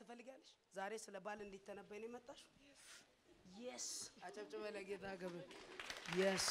ትፈልጊያለሽ? ዛሬ ስለ ባል እንዲተነበይ ነው የመጣሽው? የስ አጨብጭበ ለጌታ ክብር። የስ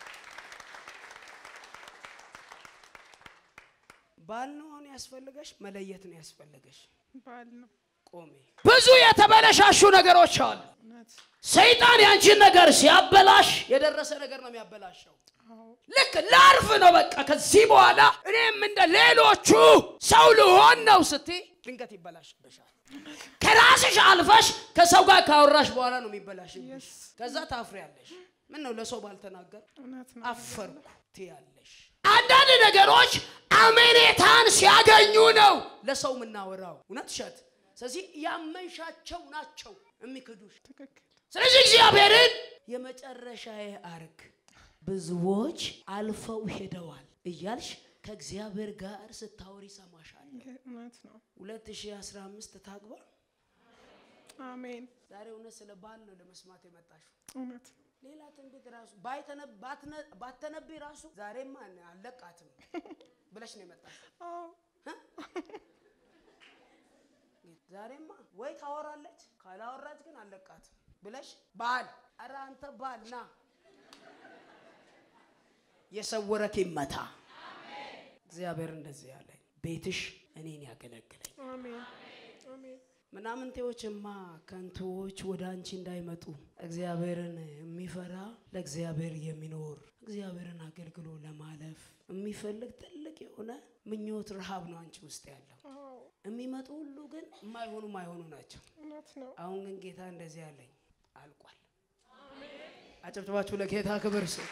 ባል ነው አሁን ያስፈልገሽ፣ መለየት ነው ያስፈልገሽ። ባል ነው ቆሜ ብዙ የተበለሻሹ ነገሮች አሉ። እውነት ሰይጣን ያንቺን ነገር ሲያበላሽ የደረሰ ነገር ነው የሚያበላሸው። አዎ ልክ ላርፍ ነው በቃ ከዚህ በኋላ እኔም እንደ ሌሎቹ ሰው ልሆን ነው ስትይ ድንገት ይበላሽብሻል። ከራስሽ አልፈሽ ከሰው ጋር ካወራሽ በኋላ ነው የሚበላሽብሽ። Yes. ከዛ ታፍሪያለሽ። ምን ነው ለሰው ባልተናገር እውነት ነው አፈርኩ ትያለሽ። አንዳንድ ነገሮች አመኔታን ሲያገኙ ነው ለሰው የምናወራው እውነት እሸት። ስለዚህ ያመንሻቸው ናቸው የሚክዱሽ። ትክክል ስለዚህ እግዚአብሔርን የመጨረሻዬ አርግ ብዙዎች አልፈው ሄደዋል እያልሽ ከእግዚአብሔር ጋር ስታወሪ ይሰማሻል። ይሄ እውነት ነው 2015 ታግባ። አሜን ዛሬ እውነት ስለ ባል ነው ለመስማት የመጣሽው። እውነት ነው ሌላ ትንቢት ራሱ ባይተነ- ባትነ- ባትተነብይ ራሱ ዛሬማ እኔ አልለቃትም ብለሽ ነው የመጣሽው። አዎ ዛሬማ ወይ ታወራለች ካላወራች ግን አለቃትም ብለሽ ባል ኧረ አንተ ባል ና የሰወረክ ይመታ። እግዚአብሔር እንደዚህ ያለኝ ቤትሽ እኔን ያገለግለኝ። አሜን አሜን ምናምንቴዎችማ ከንቱዎች ወደ አንቺ እንዳይመጡ እግዚአብሔርን የሚፈራ ለእግዚአብሔር የሚኖር እግዚአብሔርን አገልግሎ ለማለፍ የሚፈልግ ትልቅ የሆነ ምኞት ረሃብ ነው አንቺ ውስጥ ያለው። አዎ የሚመጡ ሁሉ ግን የማይሆኑ ማይሆኑ ናቸው። እውነት ነው አሁን ግን ጌታ እንደዚህ ያለኝ አልቋል። አጨብጭባችሁ ለጌታ ክብር ስጥ።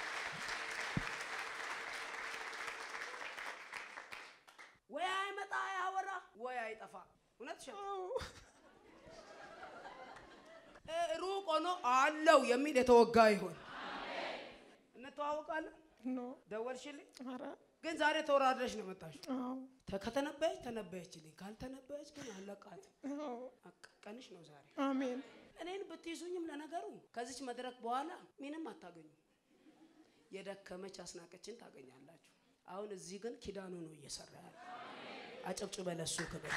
ወይ አይመጣ አያወራ፣ ወይ አይጠፋ። እውነት ሸ አዎ ሩቅ ሆኖ አለው የሚል የተወጋ ይሆን። እንተዋወቃለን። ኖ ደወልሽልኝ፣ ኧረ ግን ዛሬ ተወራድረሽ ነው መጣሽው። አዎ ተ- ከተነበየች ተነበየችልኝ፣ ካልተነበየች ግን አለቃትም። አዎ በቃ ቀንሽ ነው ዛሬ። አሜን እኔን ብትይዙኝም ለነገሩ ከዚች መድረክ በኋላ ምንም አታገኙ። የደከመች አስናቀችን ታገኛላችሁ። አሁን እዚህ ግን ኪዳኑ ነው እየሰራ ያለ። አጨብጭበ ለሱ ክብር።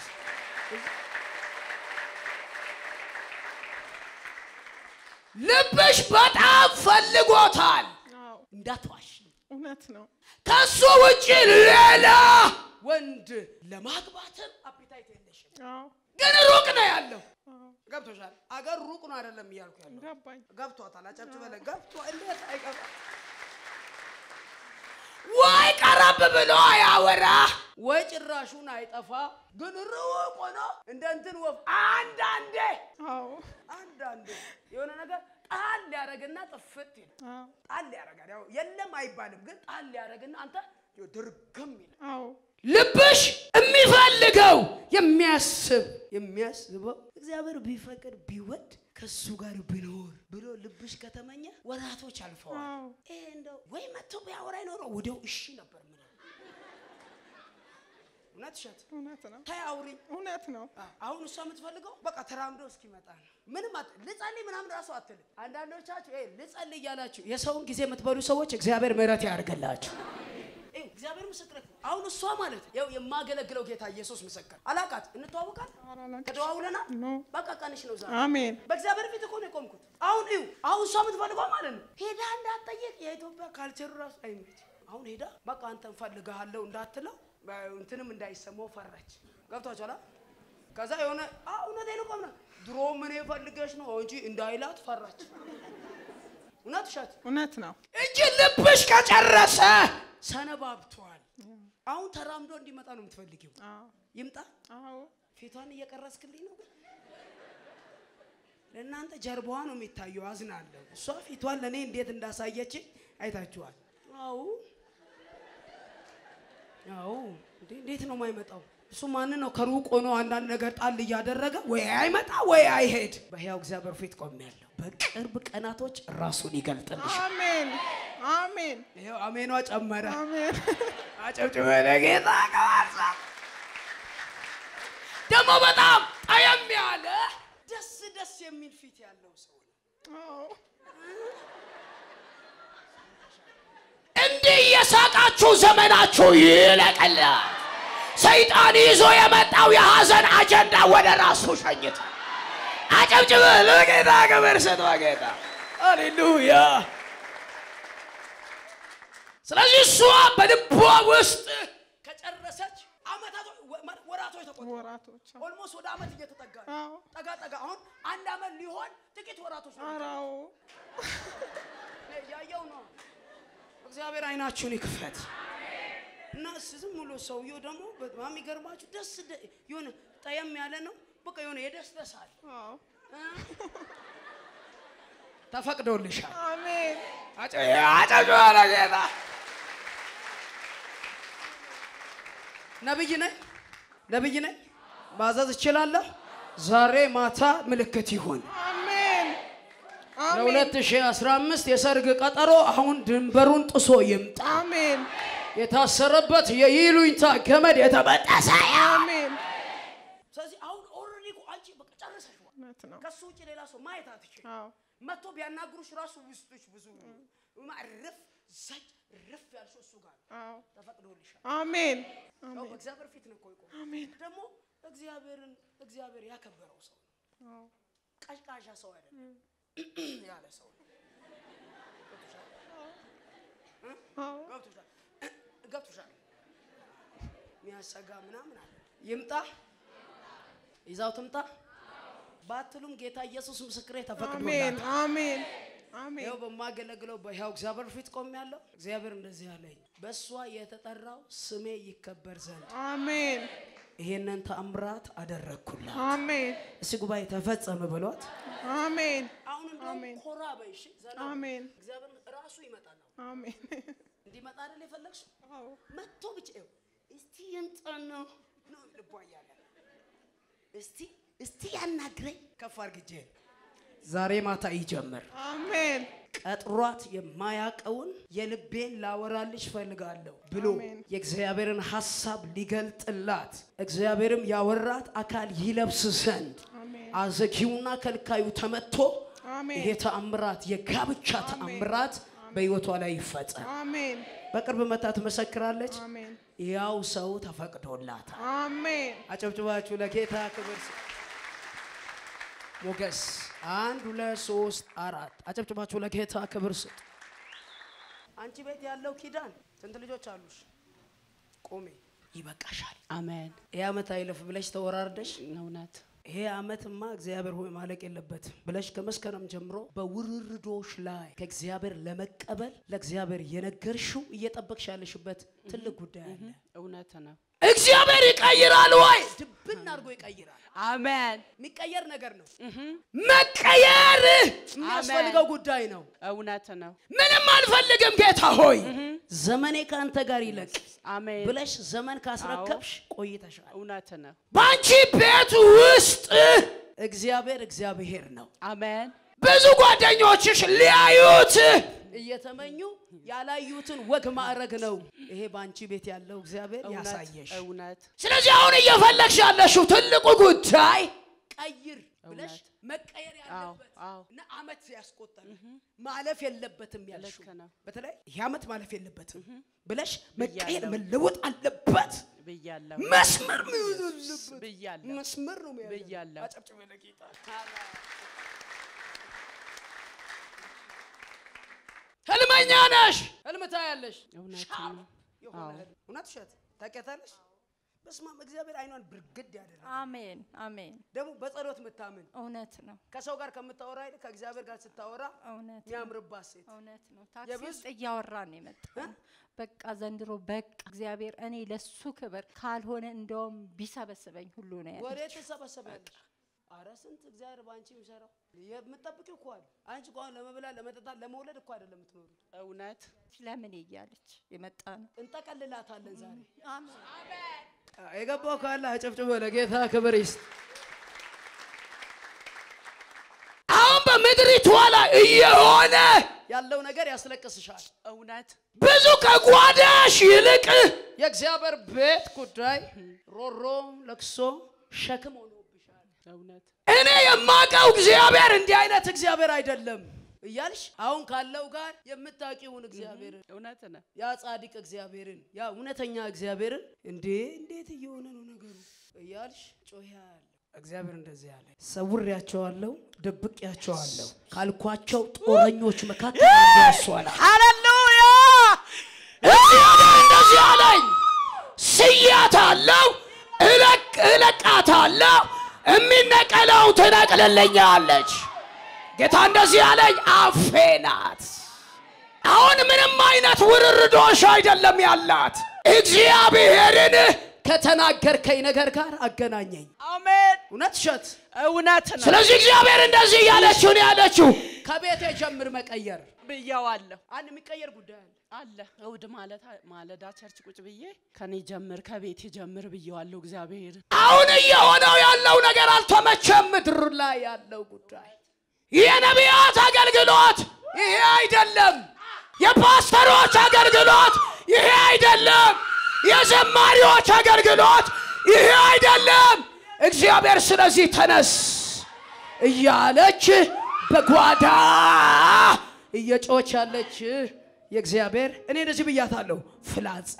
ልብሽ በጣም ፈልጎታል አዎ እንዳትዋሽ። እውነት ነው ከሱ ውጭ ሌላ ወንድ ለማግባትም አፒታይት የለሽም፣ አዎ ግን ሩቅ ነው ያለው አዎ ገብቶሻል። አገር ሩቅ ነው አይደለም እያልኩ ያለው ገባኝ ገብቷታል። አጨብጭበ ለ ገብቷ እንዴት አይገባ ወይ ቀረብ ብሎ ያወራ ወይ ጭራሹን አይጠፋ፣ ግን ሩቅ ሆኖ እንደ እንትን ወፍ አንዳንዴ አዎ አንዳንዴ የሆነ ነገር ጣል ሊያደርግና ጥፍት ይላል። አዎ ጣል ያደርጋል። ያው የለም አይባልም፣ ግን ጣል ያደርግና አንተ ይኸው ድርግም ይላል። አዎ ልብሽ የሚፈልገው የሚያስብ የሚያስበው እግዚአብሔር ቢፈቅድ ቢወድ ከሱ ጋር ብኖር ብሎ ልብሽ ከተመኘ ወራቶች አልፈዋል። አዎ ይሄ እንደው ወይ መጥቶ ቢያወራ ይኖረው ወዲያው እሺ ነበር ምን እውነት እሸት እውነት ነው ተይ አውሪኝ። እውነት ነው አ- አሁን እሷ የምትፈልገው በቃ ተራምዶ እስኪመጣ ነው። ምንም አት- ልጸልይ ምናምን ራሱ አትልም። አንዳንዶቻችሁ ይሄ ልጸልይ እያላችሁ የሰውን ጊዜ የምትበሉ ሰዎች እግዚአብሔር ምሕረት ያደርግላችሁ። ይኸው እግዚአብሔር ምስክር ነው። አሁን እሷ ማለት ያው የማገለግለው ጌታ ኢየሱስ ምስክር አላቃት እንተዋወቃል ኧረ አላውቅም። ተደዋውለናል። ኖ በቃ ቀንሽ ነው ዛሬ አሜን በእግዚአብሔር ፊት እኮ ነው የቆምኩት። አሁን እዩ አሁን እሷ የምትፈልገው ማለት ነው ሄዳ እንዳትጠየቅ የኢትዮጵያ ካልቸሩ ራሱ አይመች። አሁን ሄዳ በቃ አንተ እንፈልግሃለሁ እንዳትለው በ- እንትንም እንዳይሰማው ፈራች። ገብቷችኋል? አ? ከዛ የሆነ አ እውነቴን እኮ ነው ድሮ ምን ፈልገሽ ነው እንጂ እንዳይላት ፈራች። እውነት እሸት እውነት ነው እንጂ ልብሽ ከጨረሰ ሰነባብቷል። አሁን ተራምዶ እንዲመጣ ነው የምትፈልጊው። አዎ ይምጣ። አዎ ፊቷን እየቀረስክልኝ ነው ግን ለእናንተ ጀርባዋ ነው የሚታየው። አዝናለሁ። እሷ ፊቷን ለእኔ እንዴት እንዳሳየች አይታችኋል። አዎ አዎ። እንዴ እንዴት ነው የማይመጣው? እሱ ማንን ነው ከሩቅ ሆኖ አንዳንድ ነገር ጣል እያደረገ ወይ አይመጣ ወይ አይሄድ። በሕያው እግዚአብሔር ፊት ቆሜያለሁ። በቅርብ ቀናቶች ራሱን ይገልጥልሽ። አሜን አሜን ይኸው አሜኗ ጨመረ። አሜን አጨብጭበ ለጌታ ከዋሳ ደግሞ በጣም ጠየም ያለ ደስ ደስ የሚል ፊት ያለው ሰው ነው። አዎ እንዲህ እየሳቃችሁ ዘመናችሁ ይለቀላል። ሰይጣን ይዞ የመጣው የሐዘን አጀንዳ ወደ ራሱ ሸኝተ አጨብጭበ ለጌታ ክብር ስጥ በጌታ ሃሌሉያ ስለዚህ እሷ በልቧ ውስጥ ከጨረሰች አመታቶች ወራቶች ተቆጠሩ ወራቶች አዎ። ኦልሞስት ወደ አመት እየተጠጋ ነው። አዎ። ጠጋ ጠጋ አሁን አንድ አመት ሊሆን ጥቂት ወራቶች ነው ኧረ አዎ። ያየው ነው እግዚአብሔር አይናችሁን ይክፈት እና ዝም ብሎ ሰውየው ደግሞ በጣም የሚገርማችሁ ደስ ደ- የሆነ ጠየም ያለ ነው በቃ የሆነ የደስደሳል አዎ። ተፈቅዶልሻል አሜን። አጨብጭባለ ጌታ ነብይ ነኝ ነብይ ነኝ ማዘዝ እችላለሁ ዛሬ ማታ ምልክት ይሁን አሜን። አሜን። ለ2015 የሰርግ ቀጠሮ አሁን ድንበሩን ጥሶ ይምጣ አሜን። የታሰረበት የይሉኝታ ገመድ የተበጠሰ አሜን። ስለዚህ አሁን ኦልሬዲ እኮ አንቺ በቃ ጨርሰሽ እውነት ነው። ከሱ ውጭ ሌላ ሰው ማየት አትችል አዎ። መጥቶ ቢያናግሩሽ ራሱ ውስጥሽ ብዙ ርፍ ዘጭ ርፍ ያልሽው እሱ ጋር ነው። አዎ። ተፈቅዶልሻል አሜን። ያው አሜን። በእግዚአብሔር ፊት ነው እኮ የቆመው። አሜን። ደግሞ እግዚአብሔርን እግዚአብሔር ያከበረው ሰው ነው። አዎ። ቀዥቃዣ ሰው አይደለም ያለ ሰው ነው። ገብቶሻል? አዎ። ገብቶሻል? ገብቶሻል? የሚያሰጋ ምናምን አለ። ይምጣ ይዛው ትምጣ ባትሉም ጌታ ኢየሱስ ምስክሬ አሜን። ተፈቅዶላታል። አሜን። አሜን። ይኸው በማገለግለው በሕያው እግዚአብሔር ፊት ቆሜያለሁ። እግዚአብሔር እንደዚህ አለኝ፣ በእሷ የተጠራው ስሜ ይከበር ዘንድ አሜን። ይሄንን ተአምራት አደረግኩላት። አሜን። እስቲ ጉባኤ ተፈጸመ ብሏት። አሜን። አሁን እንደውም አሜን። ኮራ በይሽ ዘና በይ። አሜን። እግዚአብሔር ራሱ ይመጣል። አሁን አሜን። እንዲመጣ አይደል የፈለግሽው? አዎ። መጥቶ ብቻ ይኸው እስቲ ይምጣና ነው ልቧ እያለ እስቲ እስቲ ያናግረኝ ከፍ አርግጄ ዛሬ ማታ ይጀምር አሜን። ቀጥሯት የማያቀውን የልቤን ላወራልሽ ፈልጋለሁ ብሎ አሜን። የእግዚአብሔርን ሐሳብ ሊገልጥላት እግዚአብሔርም ያወራት አካል ይለብስ ዘንድ አሜን። አዘጊውና ከልካዩ ተመቶ አሜን። ይሄ ተአምራት የጋብቻ ተአምራት በሕይወቷ ላይ ይፈጸም። አሜን። በቅርብ መታ ትመሰክራለች። አሜን። ያው ሰው ተፈቅዶላታል። አሜን። አጨብጭባችሁ ለጌታ ክብር ስጡ። ሞገስ አንድ ሁለት ሶስት አራት አጨብጭባችሁ ለጌታ ክብር ስጡ። አንቺ ቤት ያለው ኪዳን ስንት ልጆች አሉሽ? ቆሜ ይበቃሻል። አሜን። ይህ ዓመት አይለፍ ብለሽ ተወራርደሽ እውነት ይሄ ዓመትማ እግዚአብሔር ሆይ ማለቅ የለበትም ብለሽ ከመስከረም ጀምሮ በውርርዶሽ ላይ ከእግዚአብሔር ለመቀበል ለእግዚአብሔር የነገርሽው እየጠበቅሽ ያለሽበት ትልቅ ጉዳይ አለ። እውነት ነው። እግዚአብሔር ይቀይራል ወይ? ድብን አድርጎ ይቀይራል። አሜን። የሚቀየር ነገር ነው። መቀየር የሚያስፈልገው አሜን። ጉዳይ ነው። እውነት ነው። ምንም አልፈልግም ጌታ ሆይ ዘመኔ ከአንተ ጋር ይለቅ አሜን። ብለሽ ዘመን ካስረከብሽ ቆይተሻል። እውነት ነው። በአንቺ ቤት ውስጥ እግዚአብሔር እግዚአብሔር ነው። አሜን። ብዙ ጓደኞችሽ ሊያዩት እየተመኙ ያላዩትን ወግ ማዕረግ ነው ይሄ በአንቺ ቤት ያለው እግዚአብሔር እውነት ያሳየሽ። እውነት ስለዚህ አሁን እየፈለግሽ ያለሽው ትልቁ ጉዳይ ቀይር ብለሽ እውነት። መቀየር ያለበት አዎ። እና አመት ያስቆጠረ ማለፍ የለበትም ያልሽው ልክ ነው። በተለይ ይህ አመት ማለፍ የለበትም ብለሽ መቀየር ብያለሁ። መለወጥ አለበት። ብያለሁ መስመር መያዝ አለበት። ብያለሁ መስመር ነው መያዝ ያለበት። ብያለሁ። አጨብጭበ ለጌታ። ህልመኛ ነሽ፣ ህልም ታያለሽ። እውነት ሻርፕ ነው። የሆነ አዎ። ህልም። እውነት ውሸት ታውቂያታለሽ? በስመ አብ እግዚአብሔር አይኗን ብርግድ ያደረገ አሜን አሜን። ደግሞ በጸሎት የምታምን እውነት ነው ከሰው ጋር ከምታወራ ይልቅ ከእግዚአብሔር ጋር ስታወራ እውነት ነው የሚያምርባት ሴት እውነት ነው። ታክሲ የብዙ- ውስጥ እያወራን ነው የመጣው። በቃ ዘንድሮ በቃ እግዚአብሔር እኔ ለሱ ክብር ካልሆነ እንደውም ቢሰበስበኝ ሁሉ ነው ወሬ ያለችው። ትሰበሰባለሽ። አረ ስንት እግዚአብሔር በአንቺ የሚሰራው የምትጠብቂው እኮ አለ። አንቺ እኮ አሁን ለመብላት ለመጠጣት ለመውለድ እኮ አይደለም የምትኖሩ። እውነት ለምን እያለች የመጣ ነው። እንጠቀልላታለን ዛሬ። አሜን የገባው ካለ አጨብጭቦ ለጌታ ክብር ይስጥ። አሁን በምድሪቷ ላይ እየሆነ ያለው ነገር ያስለቅስሻል። እውነት ብዙ ከጓዳሽ ይልቅ የእግዚአብሔር ቤት ጉዳይ ሮሮ፣ ለቅሶ፣ ሸክም ሆኖብሻል። እውነት እኔ የማውቀው እግዚአብሔር እንዲህ አይነት እግዚአብሔር አይደለም። እያልሽ አሁን ካለው ጋር የምታውቂውን እግዚአብሔርን እውነት ነው። ያ ጻድቅ እግዚአብሔርን ያ እውነተኛ እግዚአብሔርን እንዴ እንዴት እየሆነ ነው ነገሩ እያልሽ ጮህ ያለ እግዚአብሔር እንደዚህ ያለ ሰውሬያቸዋለሁ፣ ደብቄያቸዋለሁ ካልኳቸው ጦረኞች መካከል አንዱ እሱ አለ። ሃሌሉያ እግዚአብሔር እንደዚህ አለኝ፣ ስያታለሁ፣ እለቅ እለቃታለሁ፣ የሚነቀለው ትነቅልልኛለች። ጌታ እንደዚህ አለኝ፣ አፌ ናት። አሁን ምንም አይነት ውርርዶሽ አይደለም ያላት። እግዚአብሔርን ከተናገርከኝ ነገር ጋር አገናኘኝ። አሜን። እውነት እሸት እውነት ነው ስለዚህ እግዚአብሔር እንደዚህ እያለችው ነው ያለችው። ከቤቴ ጀምር መቀየር ብየዋለሁ። አንድ የሚቀየር ጉዳይ አለ። አለ እሑድ ማለት ማለዳ ቸርች ቁጭ ብዬ ከኔ ጀምር ከቤቴ ጀምር ብየዋለሁ። እግዚአብሔር አሁን እየሆነው ያለው ነገር አልተመቸም። ምድር ላይ ያለው ጉዳይ የነቢያት አገልግሎት ይሄ አይደለም። የፓስተሮች አገልግሎት ይሄ አይደለም። የዘማሪዎች አገልግሎት ይሄ አይደለም። እግዚአብሔር ስለዚህ ተነስ እያለች በጓዳ እየጮች ያለች የእግዚአብሔር እኔ እንደዚህ ብያታለሁ። ፍላጻ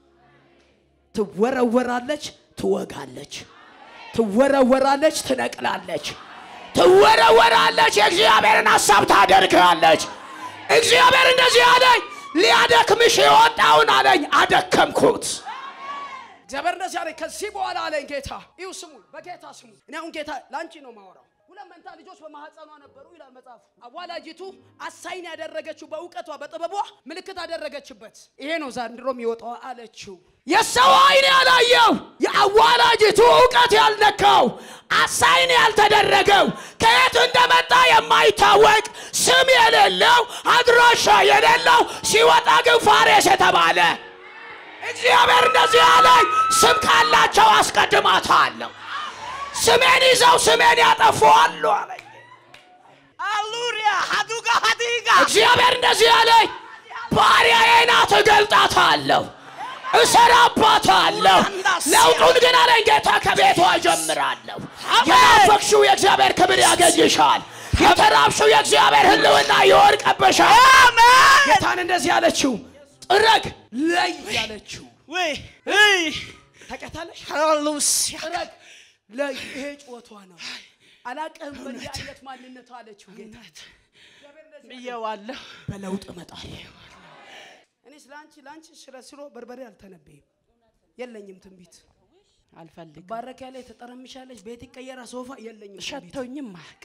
ትወረወራለች፣ ትወጋለች፣ ትወረወራለች፣ ትነቅላለች፣ ትወረወራለች፣ የእግዚአብሔርን ሀሳብ ታደርጋለች። እግዚአብሔር እንደዚህ አለኝ፣ ሊያደክምሽ የወጣውን አለኝ፣ አደከምኩት። እግዚአብሔር እንደዚህ አለኝ። ከዚህ በኋላ አለኝ ጌታ ይሁ ስሙ፣ በጌታ ስሙ። እኔ አሁን ጌታ ለአንቺ ነው ማወራው። ሁለት መንታ ልጆች በማህፀኗ ነበሩ ይላል መጽሐፉ። አዋላጅቱ አሳይን ያደረገችው በእውቀቷ በጥበቧ ምልክት አደረገችበት። ይሄ ነው ዘንድሮ የሚወጣው አለችው። የሰው አይን ያላየው የአዋላጅቱ እውቀት ያልነካው አሳይን ያልተደረገው ከየት እንደመጣ የማይታወቅ ስም የሌለው አድራሻ የሌለው ሲወጣ ግን ፋሬስ የተባለ እግዚአብሔር እንደዚህ አለኝ፣ ስም ካላቸው አስቀድማታለሁ። ስሜን ይዘው ስሜን ያጠፉ አሉ አለኝ። አሉሪያ ሀዱጋ ሀዲጋ እግዚአብሔር እንደዚህ አለኝ፣ ባሪያዬ ናት፣ እገልጣታለሁ፣ እሰራባታለሁ። ለውጡን ግን አለኝ ጌታ ከቤቷ እጀምራለሁ። የናፈቅሽው የእግዚአብሔር ክብር ያገኝሻል። የተራብሽው የእግዚአብሔር ሕልውና ይወድቅብሻል። ጌታን እንደዚህ ያለችው ጥረግ ለይ ያለችው ወይ ወይ ታውቂያታለሽ? ሃሌሉያ ጥረግ ለይ ይሄ ጭወቷ ነው። አላቅህም በእንዲህ አይነት ማንነት አለችው ጌታ። ብየዋለሁ። በለውጥ እመጣለሁ። እኔ ስለ አንቺ ለአንቺ ስለ ስሎ በርበሬ አልተነበይም። የለኝም ትንቢት አልፈልግም። ባረክ ያለ ተጠረምሻለች፣ ቤት ይቀየራ፣ ሶፋ የለኝም ትንቢት። ሸቶኝም አያውቅ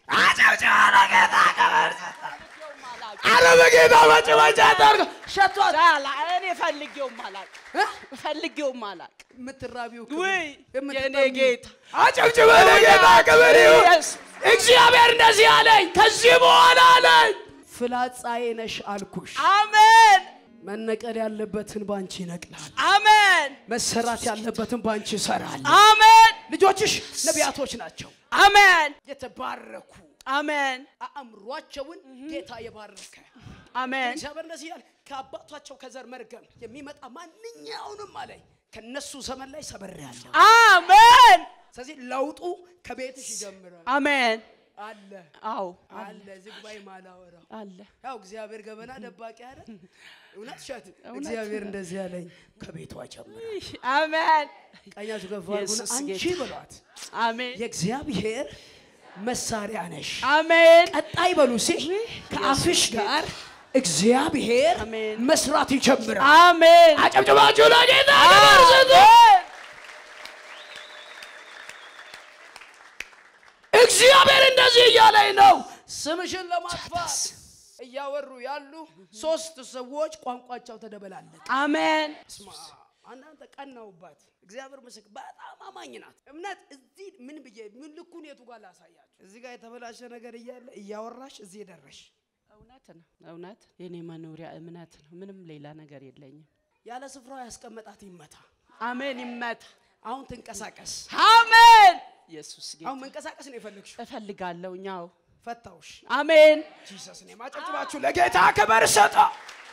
አረ በጌታ መጭመጫ ጠርግ ሸቷት ዳላ እኔ ፈልጌውም አላውቅ እ? ፈልጌውም አላውቅ። የምትራቢው ውይ የኔ የምትጠሚው ጌታ አጨብጭበ ለጌታ ክብር ይሁን። ኢየሱስ እግዚአብሔር እንደዚህ አለኝ፣ ከዚህ በኋላ አለኝ ፍላጻዬ ነሽ አልኩሽ። አሜን መነቀል ያለበትን ባንቺ ይነቅላል፣ አሜን መሰራት ያለበትን ባንቺ ይሰራል። አሜን ልጆችሽ ነቢያቶች ናቸው፣ አሜን የተባረኩ አሜን አእምሯቸውን ጌታ የባረከ አሜን እግዚአብሔር እንደዚህ ያለ ከአባቷቸው ከዘር መርገም የሚመጣ ማንኛውንም አለኝ ከነሱ ዘመን ላይ ሰብሬያለሁ። አሜን ስለዚህ ለውጡ ከቤትሽ ይጀምራል። አሜን አለ አዎ አለ ዝግባይ ማላወራው አለ ያው እግዚአብሔር ገበና ደባቂ አይደል? እውነት ሸት እግዚአብሔር እንደዚህ ያለኝ ከቤቷ ጀምር። አሜን ቀኛችሁ ከፍ አድርጉና ኢየሱስ አንቺ ጌታ። በሏት አሜን የእግዚአብሔር መሳሪያ ነሽ። አሜን ቀጣይ በሉ ሲ ከአፍሽ ጋር እግዚአብሔር አሜን። መስራት ይጀምራል። አሜን አጨብጭባችሁ ለጌታ ክብር ስጡ። እግዚአብሔር እንደዚህ እያለኝ ነው። ስምሽን ለማጥፋት እያወሩ ያሉ ሶስት ሰዎች ቋንቋቸው ተደበላለቀ። አሜን ስማ አንዳንተ ቀናውባት እግዚአብሔር ምስክ በጣም አማኝ ናት። እምነት እዚህ ምን ብዬ ምን ልኩን የቱ ጋር ላሳያችሁ? እዚህ ጋር የተበላሸ ነገር እያለ እያወራሽ እዚህ የደረሽ እውነት ነው እውነት የኔ መኖሪያ እምነት ነው ምንም ሌላ ነገር የለኝም ያለ ስፍራው ያስቀመጣት ይመታ። አሜን ይመታ አሁን ትንቀሳቀስ። አሜን ኢየሱስ ጌታ አሁን መንቀሳቀስ ነው የፈለግሽው። እፈልጋለሁ እኛው ፈታውሽ። አሜን ጂሰስ ኔም አጨብጭባችሁ ለጌታ ክብር ስጡ።